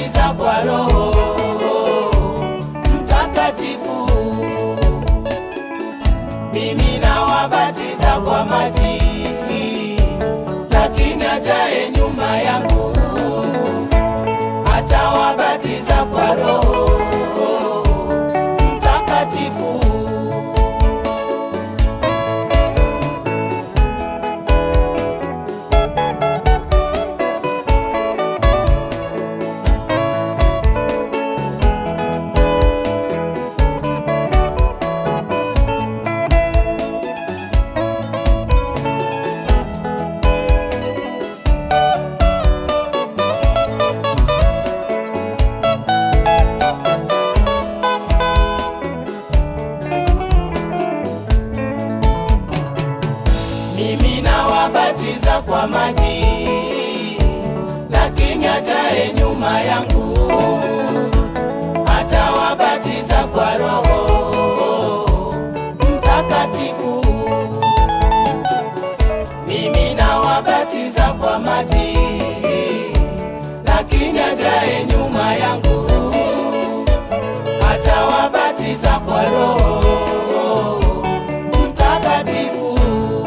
nawabatiza kwa Roho Mtakatifu, mimi nawabatiza kwa maji, lakini ajaye nyuma yangu atawabatiza kwa Roho Mtakatifu. Mimi nawabatiza kwa maji, lakini ajaye nyuma yangu atawabatiza kwa Roho Mtakatifu. Mimi nawabatiza kwa maji, lakini ajaye nyuma yangu atawabatiza kwa Roho Mtakatifu.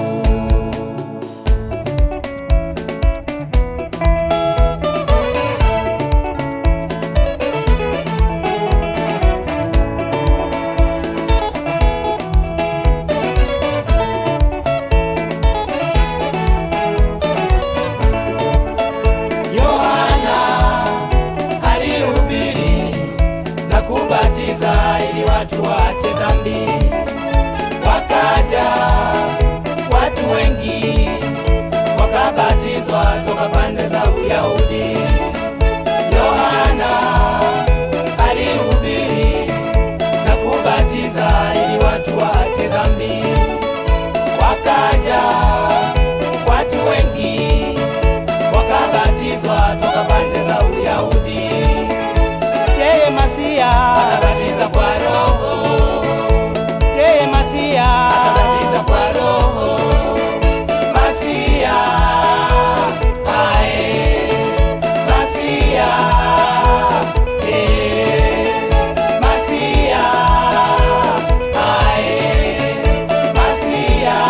Yohana alihubiri na kubatiza ili watu waache dhambi. Wakaja watu wengi wakabatizwa toka pande za Uyahudi. Yohana alihubiri na kubatiza ili watu waache dhambi. Wakaja watu wengi wakabatizwa toka pande za Uyahudi. Yeye Masia, Akabatiza kwa Roho, yeye Masia, akabatiza kwa Roho. Masia, ae, Masia, eh, Masia, ae, Masia,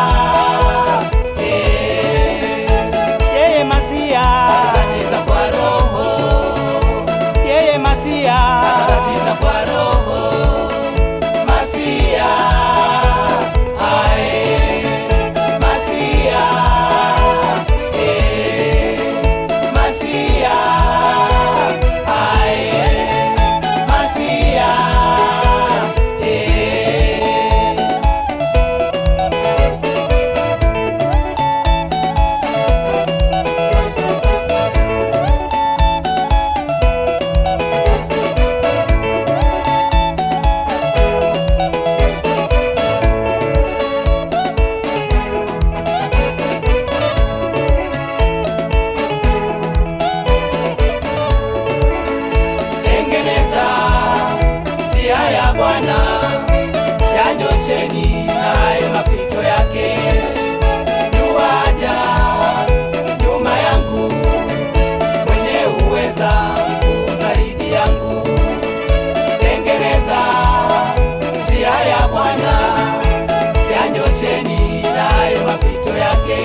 eh, yeye Masia, akabatiza kwa Roho. yeye Masia, Akabatiza kwa Roho Masia, ae Masia, eh Masia, ae Masia, eh tengeneza njia ya Bwana, yanyosheni nayo mapito yake. Yuaja nyuma yangu, mwenye uweza mkuu zaidi yangu. Tengeneza njia ya Bwana, yanyosheni nayo mapito yake.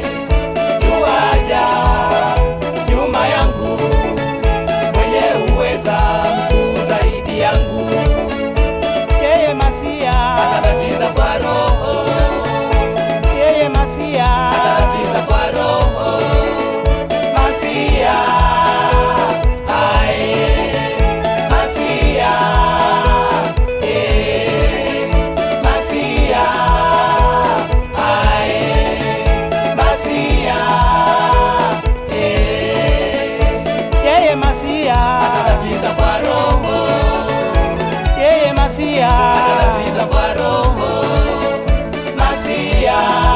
Yuaja nyuma yangu mwenye uweza mkuu zaidi yangu, yeye Masia, atabatiza kwa Roho, yeye Masia, atabatiza kwa Roho. Masia, ae, Masia, eh, Masia, ae, Masia, eh, yeye Masia, atabatiza kwa Roho. yeye Masia, Atabatiza kwa Roho Masia,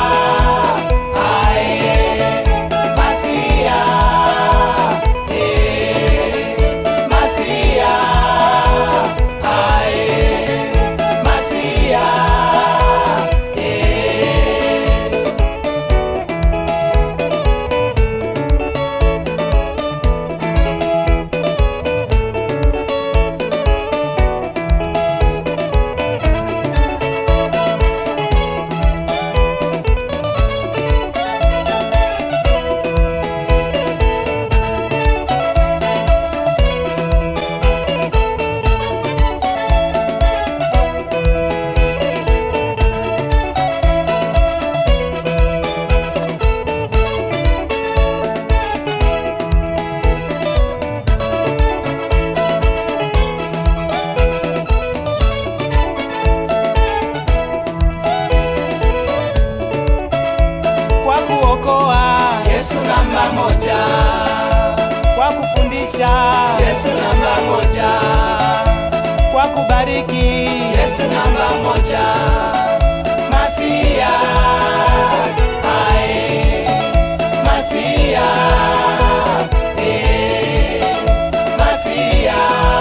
ae Masia, eh Masia, ae Masia, eh moja. Masia, ae, Masia, eh, Masia,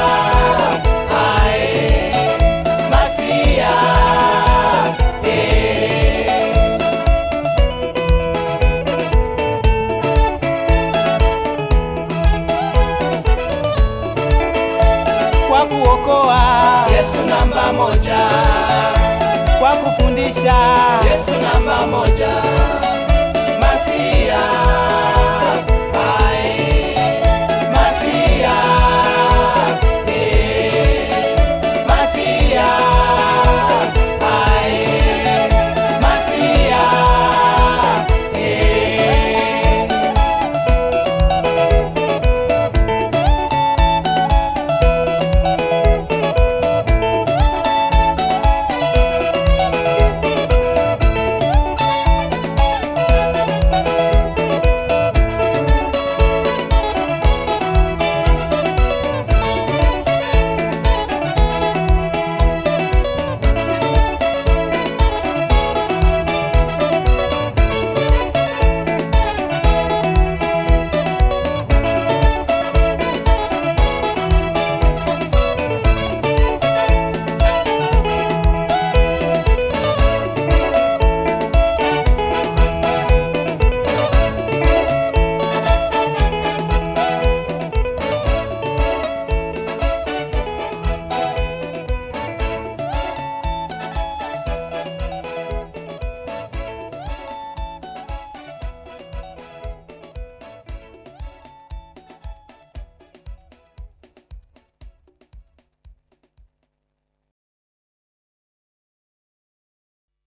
ae, Masia, eh. kwa kuokoa, Yesu namba moja, kwa kufundisha, Yesu namba moja,